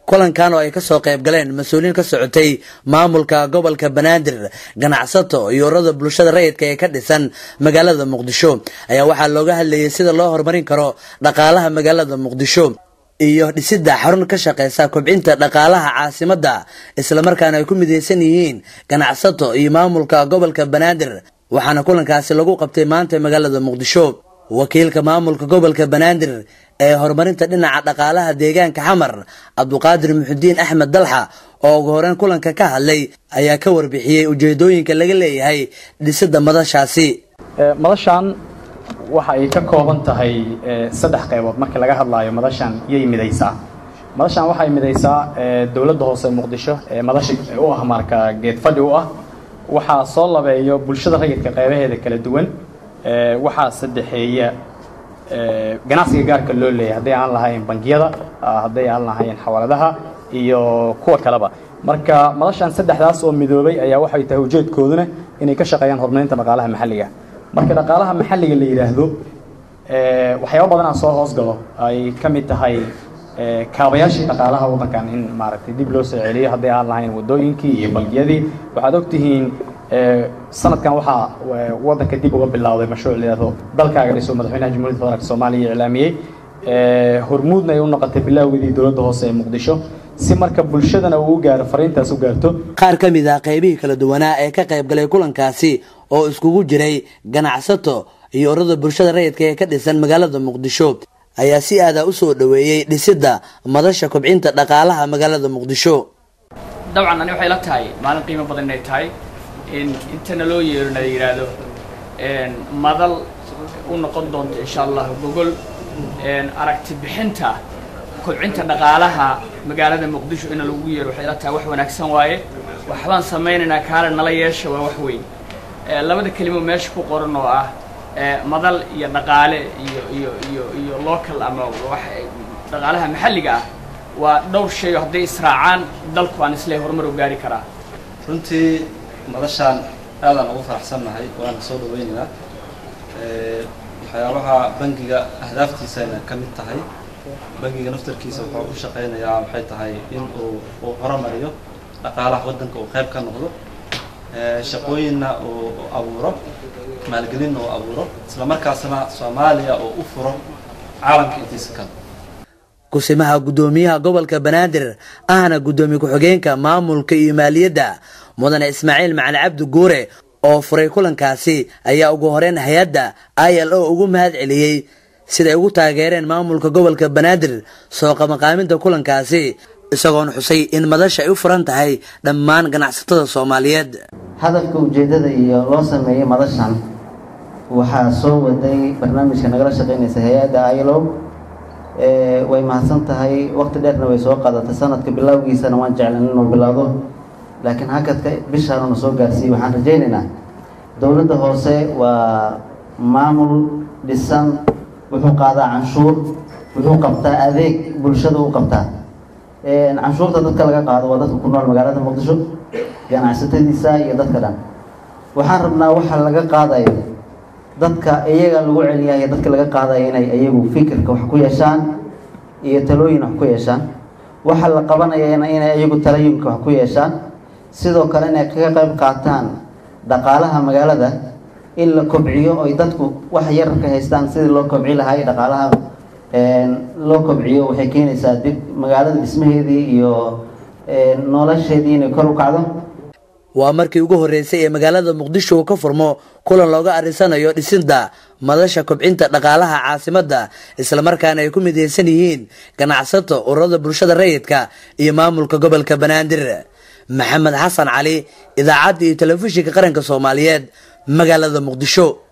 kulankan oo ay kasoo qayb galeen mas-uuliyiin ka socotay maamulka gobolka banaadir ganacsato iyo urada bulshada rayidka ee ka dhisan magaalada muqdisho ayaa waxaa looga hadlayay sida loo horumarin karo dhaqaalaha magaalada muqdisho iyo dhisidda xarun ka shaqeysa kobcinta dhaqaalaha caasimadda islamarkaana ay ku midaysan yihiin ganacsato iyo maamulka gobolka banaadir waxaana kulankaasi lagu qabtay maanta magaalada muqdisho wakiilka maamulka gobolka banaadir ee horumarinta dhinaca dhaqaalaha deegaanka xamar cabduqaadir muxudiin axmed dalxa oo ugu horeyn kulanka ka hadlay ayaa ka warbixiyey ujeedooyinka laga leeyahay dhisidda madashaasi madashan waxa ay ka kooban tahay saddex qaybood markii laga hadlaayo madashan yay midaysaa madashan waxay midaysaa dowladda hoose muqdisho ee madasha u ah marka geed fadhi u ah waxaa soo labeeyo bulshada rayidka qaybaheeda kala duwan waxaa saddexeeya ganacsiga gaarka loo leeyahay hadday aan lahayn bangiyada hadday aan lahayn xawaaladaha iyo kuwa kaleba marka madashan saddexdaas oo midoobay ayaa waxay tahay ujeedkooduna inay ka shaqeeyaan horumarinta dhaqaalaha maxalliga marka dhaqaalaha maxalliga la yidhaahdo waxyaaba badanaa soo hoos galo ay ka mid tahay kaabayaashii dhaqaalaha waddankan in maaragtay dib loo soo celiyo hadday aan lahayn waddooyinkii iyo bangiyadii waxaad ogtihiin sanadkan waxaa waddanka dib uga bilowday mashruuc layihahdo dalkaaga dhiso madaxweynaha jamhuiyadda federaalk soomaaliya iclaamiyey hormuudna ay u noqotay bilowgeedii dowladda hoose ee muqdisho si marka bulshadana uu u gaaro fariintaas u gaarto qaar ka mid ah qaybihii kala duwanaa ee ka qayb galay kulankaasi oo iskugu jiray ganacsato iyo urada bulshada rayidka ee ka dhisan magaalada muqdisho ayaa si aadaa u soo dhoweeyey dhisidda madasha kobcinta dhaqaalaha magaalada muqdisho dabcan ani waxay la tahay maalin qiimo badan inay tahay in intana loo yeero na yidhaahdo madal u noqon doonto insha allah gogol aragti bixinta kobcinta dhaqaalaha magaalada muqdisho ina lagu yeero waxay la tahay wax wanaagsan waaye waxbaan samaynaynaa kaale nala yeesha waa wax weyn labada kelimo meesha ku qoran oo ah madal iyo dhaqaale iyo iyo iyo iyo local ama wax dhaqaalaha maxalliga ah waa dhowr shay oo hadday israacaan dalku aan isle horumar u gaari karaa runtii madashaan aadaan ugu faraxsannahay waana soo dhaweynaynaa waxyaabaha bangiga ahdaaftiisayna ka mid tahay bangiga naftarkiisa wuxuu u shaqaynayaa waxay tahay in uu uu horumariyo dhaqaalaha waddanka uu qayb ka noqdo shaqooyinna uu abuuro maalgelinna uu abuuro isla markaasna soomaaliya uu u furo caalamka intiisa kale kusimaha guddoomiyaha gobolka banaadir ahna guddoomiye ku-xigeenka maamulka iyo maaliyadda mudane ismaaciil macali cabdi guure oo furay kulankaasi ayaa ugu horeyn hay-adda i l o ugu mahad celiyey siday ugu taageereen maamulka gobolka banaadir soo qamaqaaminta kulankaasi isagoona xusay in madasha ay u furan tahay dhammaan ganacsatada soomaaliyeed hadafka ujeeddada iyo loo sameeyey madashan waxaa soo waday barnaamijka nagala shaqeynaysa hay-adda i l o way mahadsan tahay waqti dheerna way soo qaadatay sanadka bilowgiisana waan jeclan inuu bilowdo laakiin hakadka bishaanuna soo gaarsiiyey waxaan rajaynaynaa dowladda hoose waa maamul dhisan wuxuu qaadaa canshuur wuxuu qabtaa adeeg bulshada u qabtaa canshuurta dadka laga qaado waa dadka ku nool magaalada muqdisho ganacsatadiisa iyo dadka dhan waxaan rabnaa waxa laga qaadayo dadka iyaga lagu celiyayo dadka laga qaadayo inay iyagu fikirka wax ku yeeshaan iyo talooyin wax ku yeeshaan waxa la qabanayana inay iyagu talooyinka wax ku yeeshaan sidoo kale inay kaga qayb qaataan dhaqaalaha magaalada in la kobciyo oy dadku wax yar ka haystaan sidii loo kobci lahay dhaqaalaha loo kobciyo waxay keenaysaa dib magaalada dhismaheedii iyo nolosheedii inay kor u kacdo waa markii ugu horreysay ee magaalada muqdisho uu ka furmo kulan looga arrisanayo dhisidda madasha kobcinta dhaqaalaha caasimadda islamarkaana ay ku midaysan yihiin ganacsato ururada bulshada rayidka iyo maamulka gobolka banaadir maxamed xasan cali idaacadda iyo telefishinka qaranka soomaaliyeed magaalada muqdisho